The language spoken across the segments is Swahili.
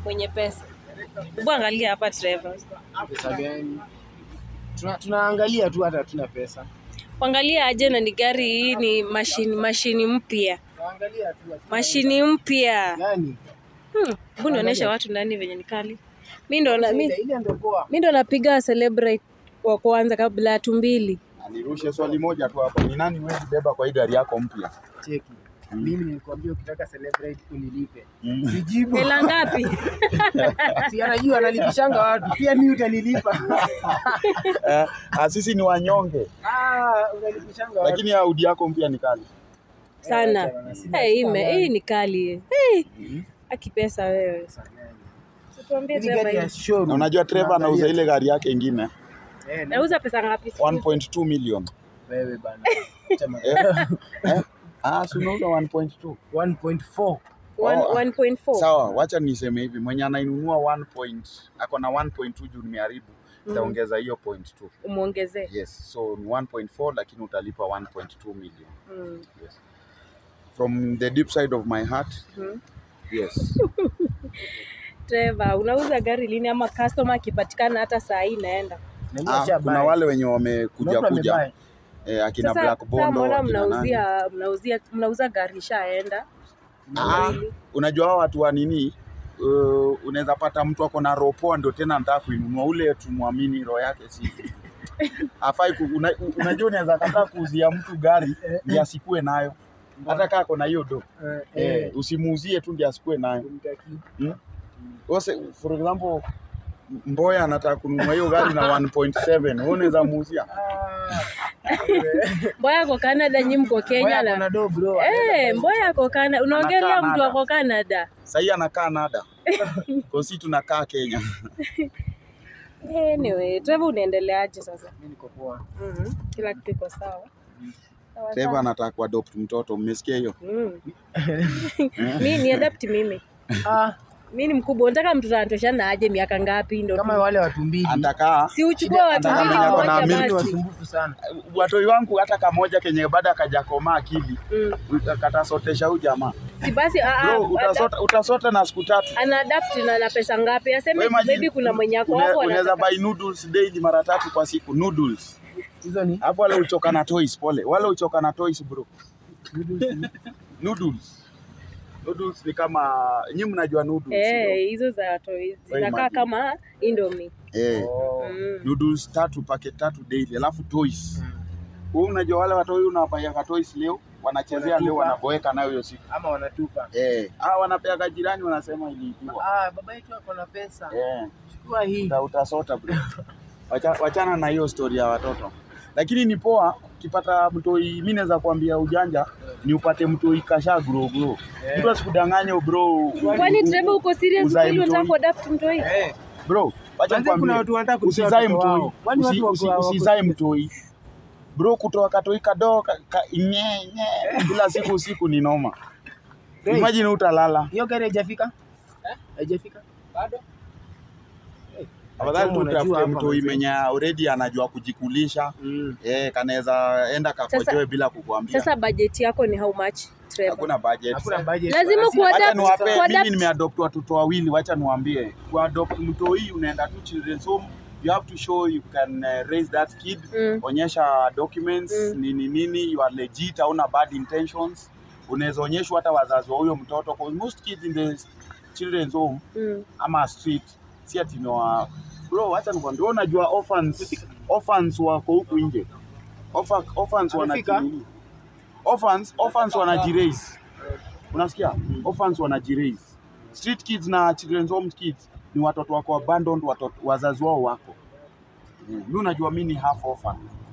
mwenye pesa. Hebu angalia hapa Trevor. Pesa gani? Tuna, tunaangalia tu hata hatuna pesa. Kuangalia aje na ni gari hii ni mashini mashini mpya. Tunaangalia tu hatuna Mashini mpya. gani? Hmm, hebu nionyeshe watu ndani venye ni kali. Mimi ndo na- mi- Ile ile ndio poa. mi ndo napiga celebrate wa kwanza kabla ya tumbili. Nirushe swali moja tu hapo, ni nani wewe beba kwa hii gari yako mpya? Cheki. Mimi nilikwambia ukitaka celebrate unilipe. Mm. Sijibu. Hela ngapi? Si anajua analipishanga watu. Pia mimi utanilipa. Eh, ah, sisi ni wanyonge, Ah, unalipishanga watu. lakini Audi yako mpya ni kali. Sana. Eh, bana, sina- Hey, hii sina ime- gari. hii ni kali. Hey, aki pesa wewe. Pesa gani? Tuambie Hii gari Trevor. ya hii. showroom. Na unajua Trevor anauza Tunaangalia. ile gari yake ingine Eh, na- Nauza pesa ngapi? 1.2 million. wewe bana. Chama- Eh? Ah, si unauza 1.2. 1.4. One- Oh, 1.4. Sawa, wacha niseme hivi, mwenye anainunua 1 point, ako na 1.2 juu nimeharibu, itaongeza hiyo point 2. Umuongezee. Yes, so ni 1.4 lakini utalipa 1.2 million. Mm. Yes. From the deep side of my heart, Mhm. yes. Trevor, unauza gari lini ama customer akipatikana hata saa hii naenda? Na Ah, mimi kuna shabuy. wale wenye Kuna wamekuja mtu kuja amebuy. eh, akina Sasa, Black sasa Bondo, mbona akina nani. mnauzia mnauzia mnauza gari ishaenda? Ah, unajua hao watu wa nini uh, unaweza pata mtu ako na roho poa ndio tena anataka kuinunua ule tumwamini roho yake si afai ku, una, unajua unaweza kataa kuuzia mtu gari ndio asikue nayo hata kaa ako na hiyo do Eh, eh, eh, usimuuzie tu ndio asikue nayo kumtaki. Ose, for example Mboya anataka kununua hiyo gari na 1.7 wewe unaweza muuzia Ah, Mboya ako Canada, nyi mko Kenya Boya na kuna do bro. Eh, Mboya ako Canada. Unaongelea Anakaa mtu Canada. ako Canada. sahii anakaa nada kwa si tunakaa Kenya Anyway, Trevor unaendeleaje sasa? Mimi niko poa. Mhm. Kila kitu iko sawa. Sawa Trevor sawa. anataka kuadopt mtoto mmesikia hiyo Mm. Mi ni adapt mimi. Ah, Mi ni mkubwa, unataka mtoto anatoshana aje miaka ngapi ndo kama tu- wale watu mbili. atakaa si uchukue watu Anataka mbili mwenye ako na mmoja milk Ni basi. wasumbufu sana. watoi wangu hata kamoja kenye bado akajakomaa akili Mm. katasotesha huyu jamaa Si basi ah, ah, bro adapt- utasota, utasota na siku tatu ana adapt na na pesa ngapi? Aseme Wewe imagine, baby kuna mwenye ako une- hapo unaweza anataka. buy noodles daily mara tatu kwa siku noodles Hizo ni hapo wale uchoka na toys pole wale uchoka na toys bro noodles noodles ni kama nyi mnajua noodles Eh, hizo za toys zinakaa imagine. kama Indomie. eh Oh. Mm. noodles tatu packet tatu daily alafu toys wewe unajua wale watoi unawapaia toys leo wanachezea leo Wanatupa. wanaboeka nayo hiyo siku Ama wanatupa. eh ah wanapeaga jirani wanasema iliibiwa Ah, baba yetu ako na pesa. eh Chukua hii. Uta- utasota bro. Wacha, wachana na hiyo story ya watoto, lakini ni poa ukipata mtoi. Mi naweza kuambia ujanja ni upate mtoi kasha grow grow, Eh. mtu asikudanganye bro. Kwani Trevor uko serious Uzae kweli unataka mtoi. kuadapt mtoi? Eh, Bro, wacha Kwanza kuna watu wanataka nikwambie, kutoa usizae watoto mtoi, wao. Kwani Usi- watu wako- usi- wako- usizae mtoi bro, kutoa katoi kadogo ka, ka, nye, nye, kila siku usiku ni noma. Hey. Imagine utalala hiyo gari haijafika? Haijafika? Bado? afadhali tu Unajua utafute hapa mtoi mazee. mwenye already anajua kujikulisha Mm. eh, kanaweza enda kakojoe bila kukuambia. Sasa budget yako ni how much Trevor? Hakuna budget. Hakuna budget. Lazima Lazima- kuadapt- Wacha niwape, kuadapt- mimi nimeadopt watoto wawili, wacha niwaambie, kuadopt mtoi unaenda tu children's home, you have to show you can uh, raise that kid, Mm. onyesha documents Mm. nini nini, you are legit, hauna bad intentions. Unaweza onyeshwa hata wazazi wa huyo mtoto, cause most kids in the children's home Mm. ama street si ati ni wa bro, wacha nikwambie, wewe unajua orphans orphans wako huku nje, Orpha- orphans Amefika? wanajini orphans orphans wanajiraise, unasikia? Orphans wanajiraise. Street kids na children's home kids ni watoto wako abandoned, watoto wazazi wao wako Mm. mi unajua mi ni half orphan.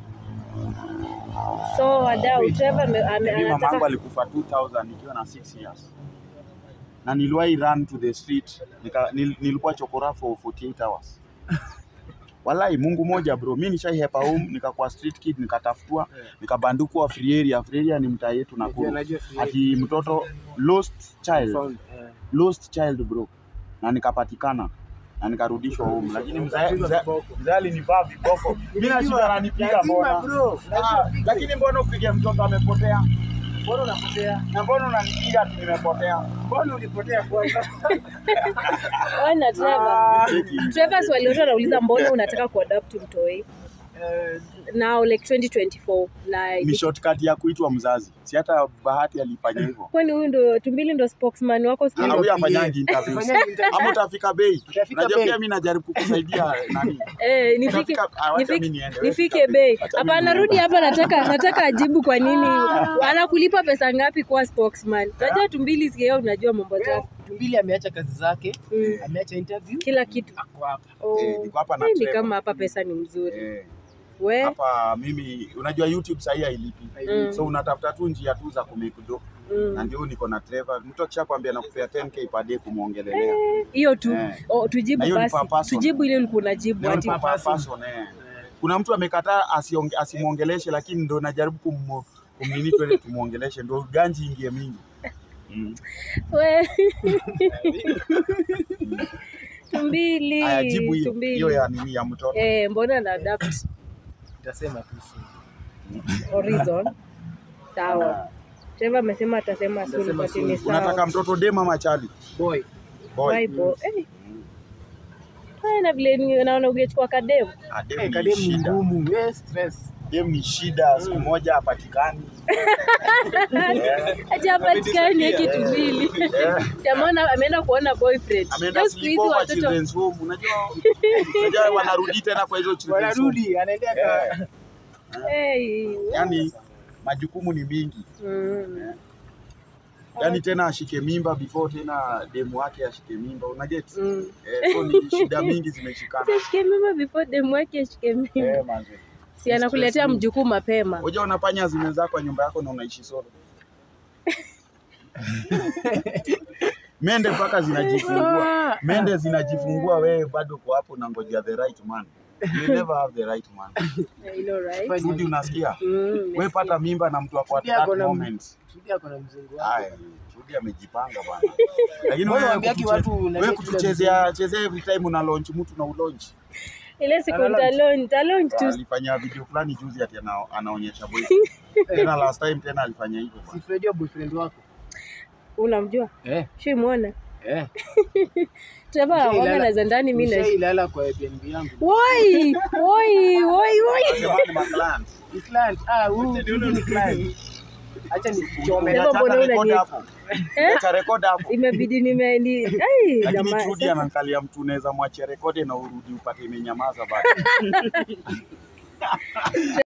So wadau Trevor ame- ame- Mimi mamangu anataka alikufa 2000 nikiwa na 6 years na niliwahi run to the street nika, nil, nilikuwa chokora for 48 hours Walai, Mungu moja bro, mi nishaihepa home nikakuwa street kid nikatafutwa nikabandukwa free area. Free area ni mtaa yetu Najua- Nakuru, najua free area. ati mtoto lost child, Found, eh. lost child bro, na nikapatikana na nikarudishwa home, lakini mzee Ukapigwa mzee- viboko. mzee alinivaa viboko, mimi nashinda ananipiga Lazima, mbona bro. Lazima Ah, upige. lakini mbona upige mtoto amepotea? Mbona unapotea? Na mbona unanipiga ati nimepotea? Mbona ulipotea kwanza? Ona Trevor. Cheki. Trevor swali wote anauliza mbona unataka kuadapt mtoi Eh, now like 2024 like Ni shortcut ya kuitwa mzazi. Si hata Bahati alifanya hivyo. kwani huyu ndo tumbili ndo spokesman wako siku Ah, hizi? huyu afanyangi interviews. Afanyangi interviews. Ama utafika bei. Utafika Unajua bei. pia mimi najaribu kukusaidia nani. Eh, nifike Utafika- ah, wacha nifike- mimi niende, wewe nifike fika bei. Wacha Hapana, mimi rudi niende. hapa, nataka nataka ajibu kwa nini anakulipa pesa ngapi kuwa spokesman. Unajua tumbili sikio, unajua mambo zake Tumbili ameacha kazi zake, Mm. ameacha interview, kila kitu. ako hapa. Oh, Eh, niko hapa na hii ni Trevor. kama hapa pesa ni mzuri. Eh, We hapa mimi unajua YouTube sahii hailipi. Mm. So unatafuta tu njia tu za kumake do. Na mm. ndio niko na Trevor. Mtu akishakwambia nakupea 10k per day kumuongelelea. hiyo tu Eh. oh, Na tujibu hiyo ni basi, per person. tujibu ile ulikuwa unajibu Leo ati ni per person, eh. Kuna mtu amekataa asionge- asimwongeleshe, lakini ndo najaribu kum kumnini twende tumuongeleshe, ndo ganji ingie mingi. Mm. we tumbili Aya, jibu hiyo tumbili. hiyo ya nini ya mtoto. Eh, mbona na adapt Nitasema tu si. horizon sawa Trevor amesema atasema soon Atasema but soon. ni sawa Unataka mtoto dem ama chali? Boy, Boy. Bible. Eh. Haya, na vile ni- naona ungechukua kademu Ah, dem eh, ni kademu ni shida. ngumu, we stress. Dem ni shida, siku moja hapatikani. hajapatikani hiki tumbili Eh. jamana ameenda kuona boyfriend Ameenda Leo siku hizi sleepover watoto children's home. Unajua unajua wanarudi tena kwa hizo children's home. Wanarudi, anaendea ka- hey. Yaani majukumu ni mingi. mm. Yaani tena ashike mimba before tena demu wake ashike mimba. Unaget? Mm. Eh, so ni shida mingi zimeshikana. Ashike mimba before demu wake ashike mimba Eh, manze. si anakuletea mjukuu mapema Unajua unafanya zimezaa kwa nyumba yako na unaishi solo. Mende mpaka zinajifungua. Mende zinajifungua, wewe bado uko hapo na ngojea the right man. You never have the right man. I know, right? Rudi unasikia? Mm, Wewe nimesikia. pata mimba na mtu ako at Rudi ako that na- moment. Rudi ako na mzungu wake. Haya, Rudi amejipanga bwana. Lakini Mbona wewe waambiaki kutuche- watu unaleta wewe kila kutuchezea chezea every time una launch mtu na ulaunch. ile siku Ana launch. nitalonj nitalonj tu Alifanya video fulani juzi ati ana, anaonyesha boy. Tena last time tena alifanya hivyo bwana. Si Freddy wa boyfriend wako. unamjua Eh, shimwona eh. Trevor Ushailala- anakuanga na za ndani mimi na Ushailala kwa Airbnb yangu. woi woi woi woi Sema ni maclan. Ni client. Ah, huyu huyu ni client. Acha nichome. Trevor, mbona Unataka record unani- hapo. Eh? Acha record hapo. imebidi nime ni ai Lakini jamaa Trudy sasa anaangalia mtu unaweza mwachia rekodi na urudi upate imenyamaza bado.